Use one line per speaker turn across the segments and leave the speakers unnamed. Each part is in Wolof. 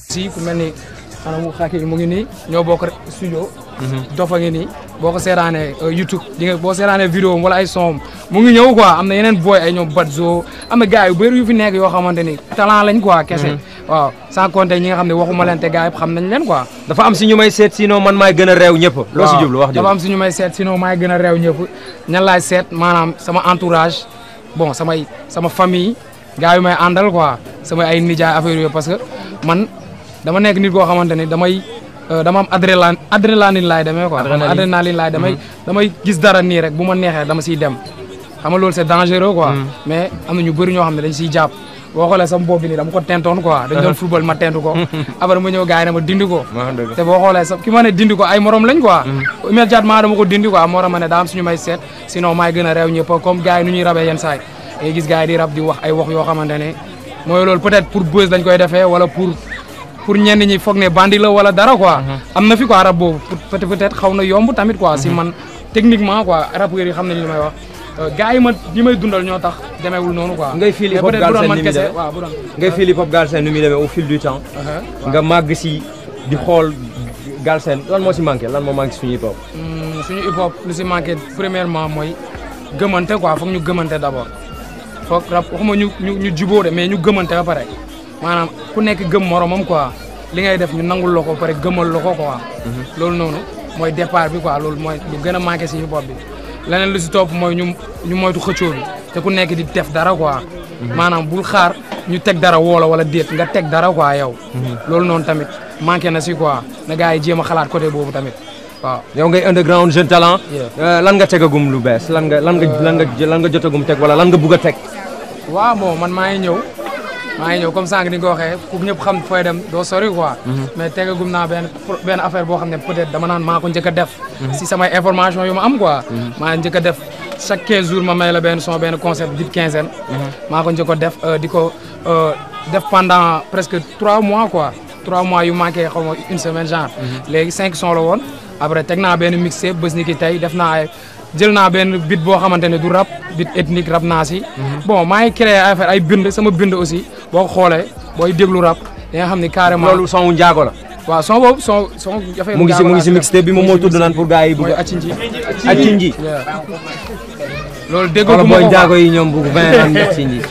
si ku mel ni xanaa mu xaaki mu ngi nii ñoo bokk rek studio dofa ngi nii boo ko seetaanee YouTube di nga boo seetaanee vidéo wala ay son mu ngi ñëw quoi am na yeneen boy ay ñoom Badzo am na gars yu bëri yu fi nekk yoo xamante ni talent lañ quoi kese waaw sans compter ñi nga xam ne waxuma leen te gars yëpp xam nañ leen quoi
dafa am si ñu may seet sinon man maay gën a réew ñëpp loo si
waaw,
jublu wax
dafa am suñu may seet sinon maay gën a réew ñëpp ñan laay seet maanaam sama entourage bon samay sama famille gars yu may àndal quoi sama ay nijaay affaire yooyu parce que man dama nekk nit koo xamante ni damay euh, dama am adrénaline adrénaline laay demee quoi
Adrénaline.
adrénaline laay damay damay gis dara nii rek bu ma neexee dama siy dem xam nga loolu c'est dangereux quoi mais am na ñu bëri ñoo xam ne dañ siy jàpp boo xoolee sama bopp bi nii dama ko tentoon quoi dañ doon football ma tentu ko après ma ñëw gars yi ne ma dindi ko te boo xoolee sax ki ma ne dindi ko ay morom lañ quoi immédiatement dama ko dindi quoi moo tax ma ne daa am suñu may seet sinon maay gën a réew ñëpp comme gars yi nu ñuy rabee yenn saay ngay gis gars yi di rab di wax ay wax yoo xamante ne mooy loolu peut-être pour buzz dañ koy defee wala pour pour ñenn ñi foog ne bandi la wala dara quoi am na fi quoi rab boobu peut peut-être xaw na yomb tamit quoi si man techniquement quoi rappeurs yi xam nañ li may wax gars yi ma yi may dundal ñoo tax demeewul noonu quoi
ngay feel hip hop
mais peut-être bu doon
Galsen
man
ni muy
kese
demee.
waaw bu doon
ngay feel hip hop Galsen nu muy demee au fil du temps nga màgg si di xool Galsen lan moo si manqué lan moo manqué suñu hip hop
Hmm, suñu hip hop lu si manqué premièrement mooy gëmante quoi foog ñu gëmante d'abord foog rap waxuma ñu ñu ñu jubóo de mais ñu gëmante ba pare maanaam ku nekk gëm moromam quoi li ngay def ñu nangul la ko ba pare gëmal la ko quoi. loolu noonu mooy départ bi quoi loolu mooy lu gën a manqué si hip hop bi leneen lu si topp mooy ñu ñu moytu xëccoo bi te ku nekk di def dara quoi. maanaam bul xaar ñu teg dara woola wala déet nga teg dara quoi yow. loolu noonu tamit manqué na si quoi na gars yi jéem a xalaat côté boobu tamit waaw.
yow ngay underground jeune talent
Yeah.
euh, lan nga tegagum lu bees lan nga lan nga lan nga lan nga jotagum teg wala lan nga bugg a teg
waaw bon man maa ngi ñëw maa ngi ñëw comme sànq ni nga ko waxee ku ñëpp xam fooy dem doo sori quoi. mais tegagum naa benn pro- benn affaire boo xam ne peut-être dama naan maa ko njëkk a def. si samay information yu ma am quoi. maa njëkk a def chaque 15 jours ma may la benn son benn concept dite quinzaine. maa ko njëkk a def euh, di ko euh, def pendant presque 3 mois quoi 3 mois yu manqué xaw ma une semaine genre. léegi 5 son la woon après teg naa benn mixtape bés ni ki tey def naa ay. jël naa benn bit boo xamante ne du rap bit ethnique rap naa si. bon maa ngi créé ay affaire ay bind sama bind aussi boo ko xoolee booy déglu rap da nga xam ni carrément.
loolu son wu njaago la
waaw son boobu son son. affaire
mu ngi si mu ngi si mixtape bi moom moo tudd naan pour gars yi
mooy
bugg a
Achinji.
Achinji
Yeah. loolu déggoo
wala
gu ma
booy
ko
njaago yi ñoom bugg vingt ans Achinji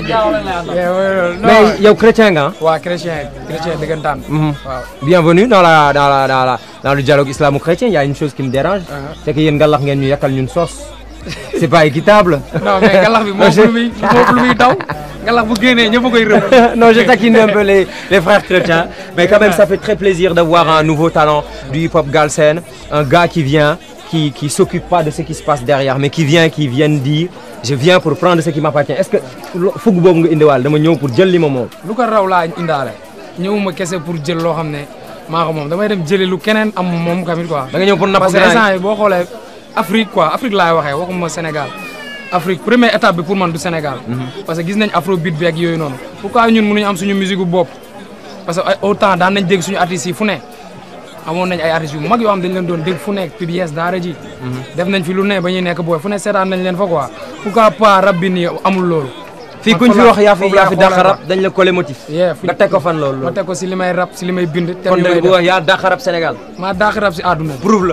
mais
mais
yow chrétien nga ah
waa chrétien chrétien dëggantaan. waaw.
Bienvenue dans la dans la dans la dans le dialogue islamo-chrétien il y a une chose qui me dérange c'est que yéen ngalax ngeen ñu yàkkal ñun sos c'est pas équitable
non mais ngalax bi moo lu muy moo lu muy daw ngalax bu génnee ñëpp a koy rëb.
non, je taquine un peu les, les frères chrétiens. Mais quand même, ça fait très plaisir de voir un nouveau talent du hip-hop Galsen. Un gars qui vient, qui qui s'occupe pas de ce qui se passe derrière, mais qui vient, qui vient dire je viens pour prendre ce qui m'appartient. Est-ce que fukk boobu nga indiwaal dama ñëw pour jël li ma moom.
lu ko raw laa indaale ñëwuma kese pour jël loo xam ne maa ko moom damay dem jëli lu keneen am moom tamit quoi.
da nga ñëw pour napp
parce que
grand yi.
instant yi boo xoolee Afrique quoi Afrique laay waxee waxuma Sénégal Afrique première étape bi pour man du Sénégal. parce que gis nañ afrobeat bi ak yooyu noonu. pourquoi ñun mënuñu am suñu musique bu bopp parce que ay autant daan nañ dégg suñu artistes yi fu ne amoon nañ ay artistes yu mag yoo xam dañ leen doon dégg fu nekk PBS daara ji. def nañ fi lu ne ba ñuy nekk booy fu ne seetaan nañ leen fa quoi pourquoi pas rab bi nii amul loolu.
fii
man
kuñ fi
foofu
wax yaa fi
foofu
yaa
laa
fi
xoolee
dàq rap dañ la collé motif.
yeah fi
nga teg ko fan loolu.
ma teg ko si li may rap si li may bind. te
kon
ñu
da
may
nga
def
wax yaa dàq rap Sénégal.
maa daax rap si àdduna bi
prouve la.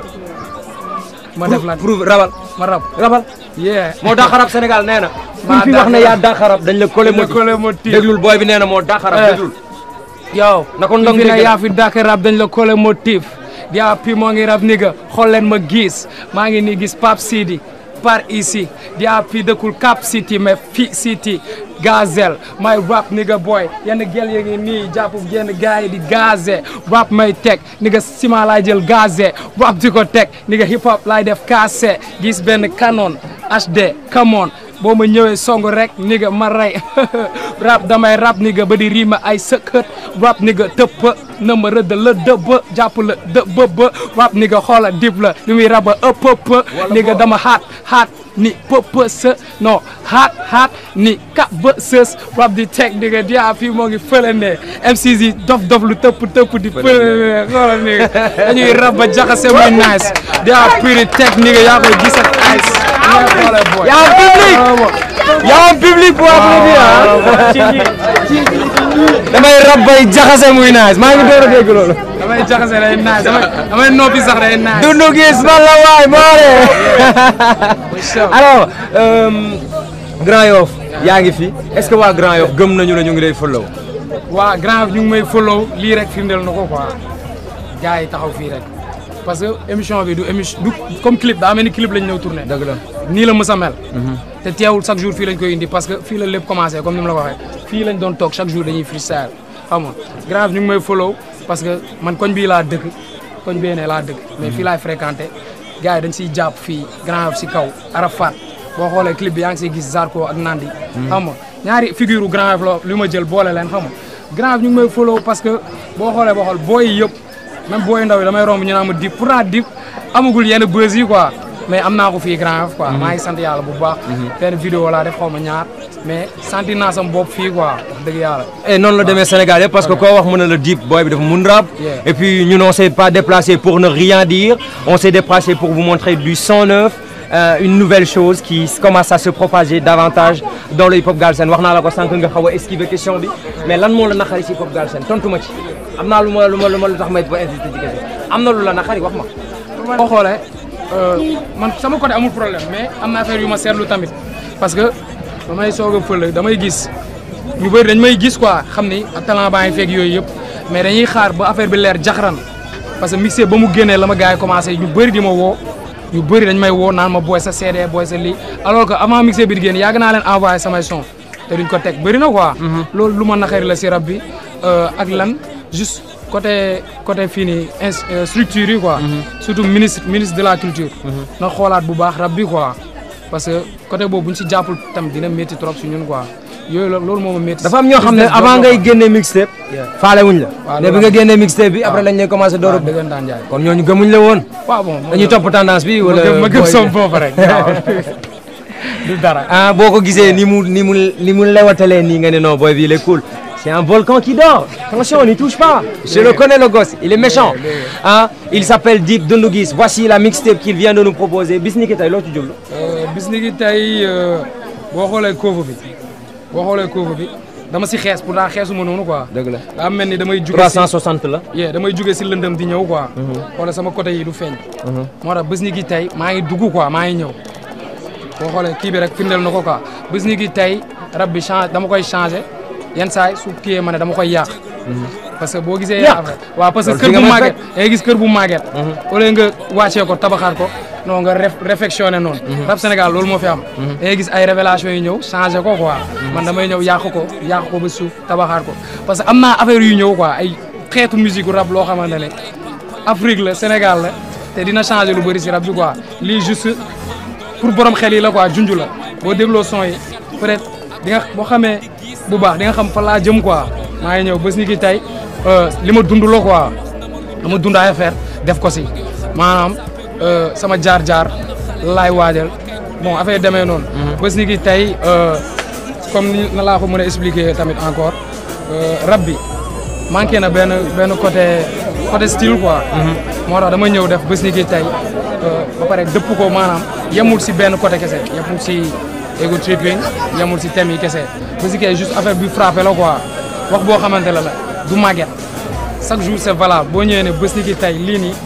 ma def la
prouve rabal.
ma rap.
rabal.
yeah
moo dàq rap Sénégal nee na.
Maa
kuñ fi wax ne
dàq
yaa dàq rap dañ la collé
Dañ la
motif.
collé motif.
déglul booy bi nee na moo dàq rap
Eh.
déglul.
yow
Na ko ndong
fi ne
dégg
yaa fi dàkk rap dañ la collé motif yaa pi moo ngi rap ni nga xool leen ma gis maa ngi nii gis Pape Sidi par ici yaa pi dëkkul Cap City mais fi City Gazel may rap ni nga boy yenn gel yi ngi nii jàpp yenn gars yi di gazé rap may teg ni nga ciment laay jël gazé rap di ko teg ni nga hip hop laay def cassé gis benn canon HD come on boo ma ñëwee song rek ni nga ma rey rap damay rap ni nga ba di riima ay sëkkët rap ni nga tëpp na ma rëdd la dëbb jàpp la dëbb rap ni nga xoola dib la li muy raba ëpp ëpp ni nga dama xaat xaat ni pëpp së non xaat xaat ni ka ba sës rap di teg ni nga diaa fii moo ngi fële ne MCs yi dof dof lu tëpp tëpp di fële ne xoola ni nga dañuy rab ba jaxase muy nice diaa piri teg ni nga yaa koy gis ak ice ni nga xoole boy
Y'a un public Y'a un public pour applaudir hein. damay rab bay jaxase muy nice maa ngi door a dégg loolu.
damay jaxase day naaj damay damay noppi sax day naaj.
Doundou Guiss man la waay Moore. alors euh, Grand Yoff yaa ngi fi est-ce que waa Grand Yoff gëm nañu la ñu ngi lay follow.
waa grand ñu ngi may follow lii rek firndeel na ko quoi gars yi taxaw fii rek parce que émission bi du émission du comme clip daa mel ni clip lañ ñëw tourné.
dëgg la
nii la mës a mel. te teewul chaque jour fii lañ koy indi parce que fii la lépp commencé comme ni mu la ko waxee fii lañ doon toog chaque jour dañuy freestyle xam nga grave ñu ngi may follow parce que man koñ bii laa dëkk koñ bee ne laa dëkk mais fii laay fréquenté gars yi dañ siy jàpp fii grave si kaw Arafat boo xoolee clip bi yaa ngi siy gis Zarko ak Nandi. xam nga ñaari figure grave la li ma jël boole leen xam nga grave ñu ngi may follow parce que boo xoolee boo xool booy yi yëpp même booy ndaw yi damay romb ñu naan ma dip pourtant dip amagul yenn buzz yi quoi mais am naa ko fii grave quoi maa ngi sant yàlla bu baax benn vidéo laa def xaw ma ñaar mais sentir naa sama bopp fii quoi wax dëgg yàlla
et noonu la demee Sénégal yëpp parce que koo wax mu ne la Dip boy bi dafa mun rap
Yeah.
et puis ñun on s'est pas déplacé pour ne rien dire on s'est déplacé pour vous montrer du sang neuf euh, une nouvelle chose qui commence à se propager davantage dans le hip hop galsen wax naa la ko sànq nga xaw a esquiver question bi mais lan moo la naqari ci hip hop galsen tontu ma ci am naa lu ma lu ma lu ma lu tax may ba insisté ci question am na lu la naqari wax ma.
boo xoolee man sama côté amul problème mais am na affaire yu ma seetlu tamit parce que damay soog a fële damay gis ñu bëri dañ may gis quoi xam ni talent baa ngi fekk yooyu yëpp mais dañuy xaar ba affaire bi leer jaxaran parce que mixé ba mu génnee la ma gars yi commencé ñu bëri di ma woo ñu bëri dañ may woo naan ma booy sa CD booy sa lii alors que avant mixé bi di génn yàgg naa leen envoyé samay son te duñ ko teg bëri na quoi. loolu lu ma naqari la si rab bi ak lan juste côté côté fii nii in structure yi quoi. surtout ministre ministre de la culture. na xoolaat bu baax rab bi quoi parce que côté boobu bu ñu si jàppul tam dina métti trop si ñun quoi yooyu la loolu moo ma métti.
dafa am ñoo xam ne avant ngay génne mixtape faale wuñ la.
waaw
mais bi nga génnee mixtape bi après lañ lay commencé door a.
waaw dëggantaan jaay.
kon ñooñu gëmuñ la woon.
waaw bon
dañuy topp tendance bi wala.
ma gëm sama bopp rek waaw du dara.
ah boo ko gisee ni mu ni mu ni mu lewatalee nii nga ne non boy bi il est cool c'est un volcan qui dort attention n'y touche pas je le connais le gosse il est méchant ah il s'appelle Dip Doundou Guiss voici la mixtape qu'il vient de nous proposer bis ni ki tey loo ci jublu
bis ni ki tey boo xoolee cover bi boo xoolee cover bi dama si xees pourtant xeesuma noonu quoi.
dëgg la
daa mel ni damay juge
360 la
yee damay jóge si lëndëm di ñëw quoi. wala sama côté yi du feeñ. moo tax bés ni ki tey maa ngi dugg quoi maa ngi ñëw. boo xoolee kii bi rek firndeel na ko quoi bés ni ki tey rab bi change dama koy changé yenn saa yi su kiyee ma ne dama koy yàq. parce que boo gisee.
Yàq
waaw parce que
Loolu
kër
fi nga
bu
may
màgget. da ngay gis kër bu màgget. au lieu nga wàccee ko tabaxaat ko non nga ref réfectionné noonu. rab Sénégal loolu moo fi am. da ngay gis ay révélation yu ñëw changé ko quoi. man damay ñëw yàq ko yàq ko ba suuf tabaxaat ko parce que am naa affaire yu ñëw quoi ay xeetu musique rab loo xamante ne Afrique la Sénégal la te dina changé lu bëri si rab bi quoi lii juste pour borom xel yi la quoi junj la boo dégloo son yi peut-être di nga boo xamee bu baax di nga xam fa laa jëm quoi maa ngi ñëw bés ni ki tey li ma dund la quoi dama dund ay affaire def ko si maanaam sama jaar-jaar laay waajal bon affaire demee noonu. bés ni ki tey comme ni na laa ko mën a expliquer tamit encore rab bi manqué na benn benn côté côté style quoi. moo tax dama ñëw def bés ni ki tey ba pare dëpp ko maanaam yemul si benn côté kese yemul si ego tripping yemul si thème yi kese bés ni ki juste affaire bi frappé la quoi wax boo xamante la la du màgget chaque jour c'est valable boo ñëwee ne bés ni ki tey lii nii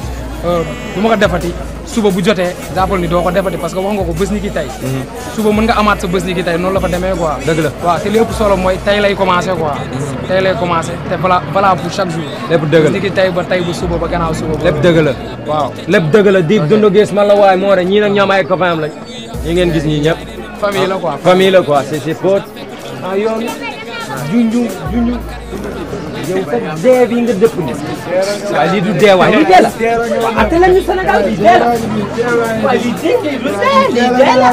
du ma ko defati suba bu jotee jàppal ni doo ko defati parce que wax nga ko bés ni ki tey suba mën nga amaat sa bés ni ki tey noonu la fa demee quoi
dëgg la
waaw te li ëpp solo mooy tey lay commencé quoi tey lay commencé te vala valable pour chaque jour
lépp dëgg
bés
la
ni ki tey ba tey ba suba ba gannaaw suba ba
lépp dëgg la
waaw
lépp dëgg la Dip Doundou Guiss man la waay moo re ñii nag ñoom ay copain am lañ ñi ngeen gis ñii ñëpp
famille la quoi
famille la quoi c'est ses potes ah yoon junju junju yow sa dee bi nga dëpp ni waaye lii du dee waay lii dee la waaw atte leen ñu Sénégal lii dee la waaye lii dee lii du dee lii dee la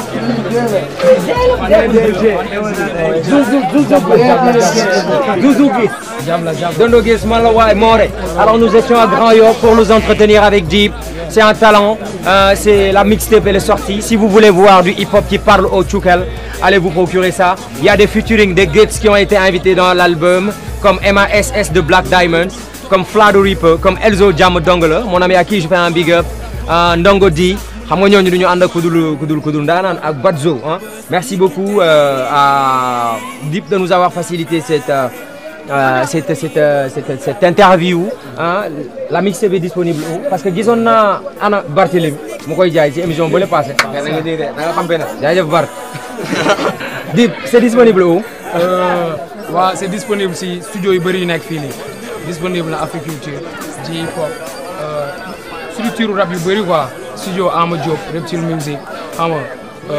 Doundou Guiss
jàmm la jàmm
Doundou Guiss man la waay Moré alors nous étions à Grand Yoff pour nous entretenir avec Dip c'est un talent euh, c'est la mixtape elle est sortie si vous voulez voir du hip-hop qui parle au Tchoukel allez vous procurer ça il y a des featuring des Gates qui ont été invités dans l'album comme MASS de Black Diamond comme Flado Reaper comme Elzo Jam Dongala mon ami à qui je fais un big up euh, Ndongo D xam nga ñooñu du ñu ànd ak kudul kudul kudul ndaanaan ak Badzo ah merci beaucoup euh, à Dip de nous avoir facilité cette euh, euh, cette, cette, euh, cette, cette interview hein, la mixtape est disponible où parce que gisoon naa ana Barthélémy mu koy jaay ci émission bële passé
da nga dégg de da nga xam benn.
jaajëf Bart Dip c'est disponible où
waaw c'est disponible si studio yu bëri yu nekk fii nii disponible na Africulture ci hip hop structure rap yu bëri quoi studio Ama Diop Reptile Music xam nga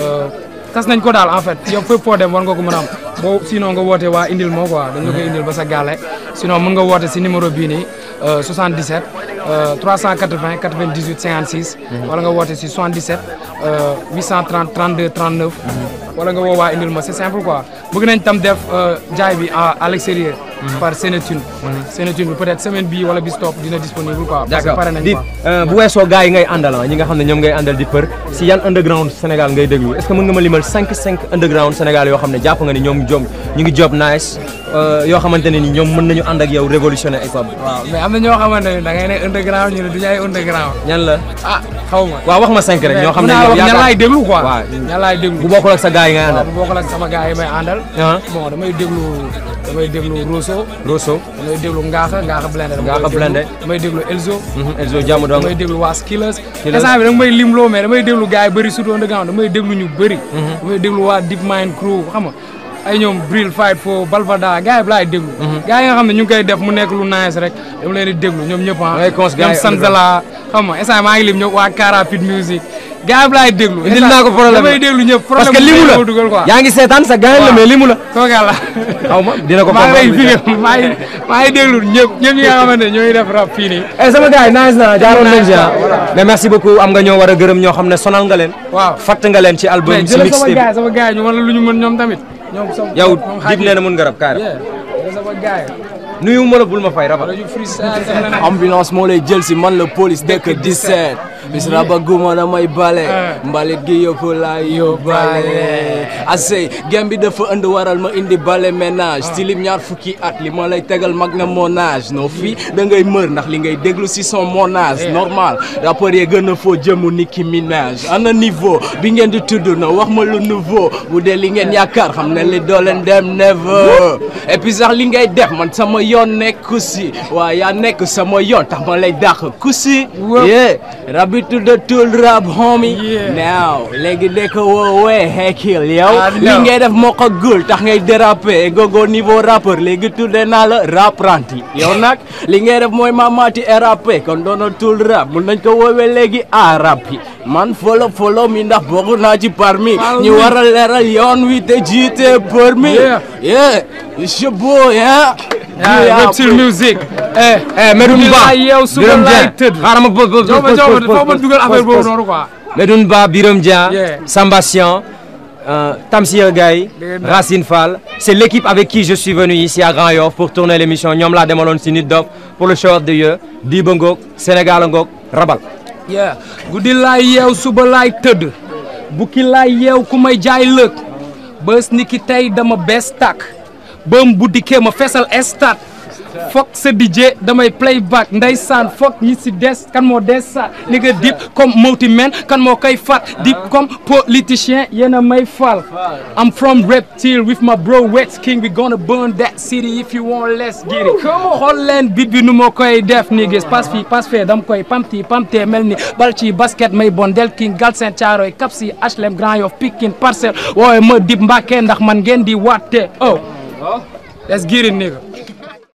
tas nañ ko daal en fait yow fépp foo dem war nga ko mën a am boo sinon nga woote waa indil moo quoi dañ la koy indil ba sa gàlle sinon mën nga woote si numéro bii nii euh, 77 euh, 380 98 56 wala nga woote si 77 euh, 830 32 39 wala nga woo waa indil ma c'est simple quoi bëgg nañ tam def euh, jaay bi à à l'extérieur par Sénétune Sénétune bi peut-être semaine bii wala bis topp dina disponible quoi parce que
d'accord
pare nañ
Dip
quoi
euh, bu weesoo gars yi ngay àndal ah ñi nga xam ne ñoom ngay àndal di për si yan underground Sénégal ngay déglu est-ce que mën nga ma limal 5 5 underground Sénégal yoo xam ne jàpp nga ni ñoom jom ñu ngi job nice euh, yoo xamante ne ni ñoom mën nañu ànd ak yow révolutionner hip hop bi
waaw mais am na ñoo xamante ne da ngay ne underground ñu ne du ñu ay underground
ñan la
ah xaw ma
waaw wax ma 5 rek ñoo xam ne
naa
yow
wax ñan laay déglu quoi
waaw
ñan laay déglu
bu bokkul ak sa gars yi ngay
waaw
àndal
bu bokkul ak sama gars yi may àndal
ah
bon damay déglu damay déglu Rosso
Rosso
damay déglu Ngaaxa Ngaaxa Blindé dama
Ngaaxa
koy déglu.
Blindé.
damay déglu Elzo
mhm, Elzo jàmm dong
damay déglu waa Skillers
Skillers.
instant bi danga may limloo mais damay déglu gars yi bëri surtout underground damay déglu ñu bëri damay déglu waa Deep Mind Crew xam nga ay ñoom Bril Fight for Balvada gars yi laay déglu gars yi nga xam ne ñu ngi koy def mu nekk lu nice rek dama leen di déglu ñoom ñëpp ah
ngay cons gars
ñoom
yi
Sanzala xam nga instant maa ngi lim ñëpp waa Carapid Music gars yi laay déglu
indil naa ko problème
damay déglu ñëpp
parce que
problème
limu
bu
la
ma dugal quoi
yaa ngi seetaan sa gars la
Waaw.
mais limu la
kooku la
xaw ma dina ko
maa ngi lay
comprendre.
fii maa ngi maa ngi déglu ñëpp ñëpp ñi nga xamante ne ñooy def rap fii nii
eh sama gars yi nice na jaaroon nañ ci ah
Voilà.
mais merci beaucoup am nga ñoo war a gërëm ñoo xam ne sonal nga leen
waaw
fatt nga leen ci album
mais
si
jëlal sama
mixtape
gars sama gars ñu wala lu ñu mën ñoom tamit ñoom sama
yow
ñoom
Dip nee na mun nga rab kaara
yeah jëlal sama gars yi
nuyu ma la bul ma fay rabal
wala ñu freestyle def na ne
ambulance moo lay jël si man la police dëkk 17 bis raba guma damay bale mbalit gi yëpp laay yóbbaale asey gem bi dafa ënd waral ma indi bale ménage stilim ñaar fukki at li ma lay tegal mag na monage non fii da ngay mër ndax li ngay déglu si son monage normal rappeur yee gën a foo jëmu Nicki Minaj ana niveau bi ngeen di tudd na wax ma lu nouveau bu dee li ngeen yaakaar xam ne li doo leen dem never et puis sax li ngay def man sama yoon nekku si waa yaa nekk sama yoon tax ma lay dàq ku si yeah rabi tudda tul rap homie
Yeah.
now léegi de ko woowee hekil yow
Ah,
li
no.
ngay def moo ko gul tax ngay déraper gogo niveau rappeur léegi tudde naa la rapranti yow nag li ngay def mooy mamati rap kon doona tul rap mun nañ ko woowee léegi a rap yi man follow follow mi ndax bokk naa ci parmi
Follow
ñu
me.
war a leeral yoon wi te jiite permis
Yeah.
yeah it's your boy hein
ah Reptile Music eh
eh Medoune
Bi
Ba
laa yeew suba
Birame
laay
Dieng
tëdd.
xaaral ma pause pause
jox ma
pause
jox ma
pause
foo ma
pause
dugal affaire
pause
boobu
pause.
noonu quoi
Medoune Ba Birame Dia
Yeah.
Samba Sian euh, Tamsir Gaye
Dégg nga.
Racine Fall c'est l'équipe avec qui je suis venu ici à Grand Yoff pour tourner l'émission ñoom laa demaloon si Nit Dof pour le show of the year Diba Ngok Sénégal a Ngok Rabal
yeah guddi laay yeew suba laay tëdd bukki laay yeew ku may jaay lëg bés ni ki tey dama bees tàkk bëm bu dikkee ma fesal estat fokk sa DJ damay playback ndeysaan fokk ñi si des kan moo des sa ni nga dip comme multi man kan moo koy fat dip comme politicien yéen a may fal I'm from Reptile with my bro Wex King we gonna burn that city if you want let's get it xool leen bit bi nu ma koy def ni gis pass fii pass fee dam koy pamti pamte mel ni bal ci basket may bon del king Galsen Thiaroye Cap si HLM Grand Yoff Pikine Parcelles woowe ma dip Mbàkke ndax man ngeen di watte oh let's get it nigga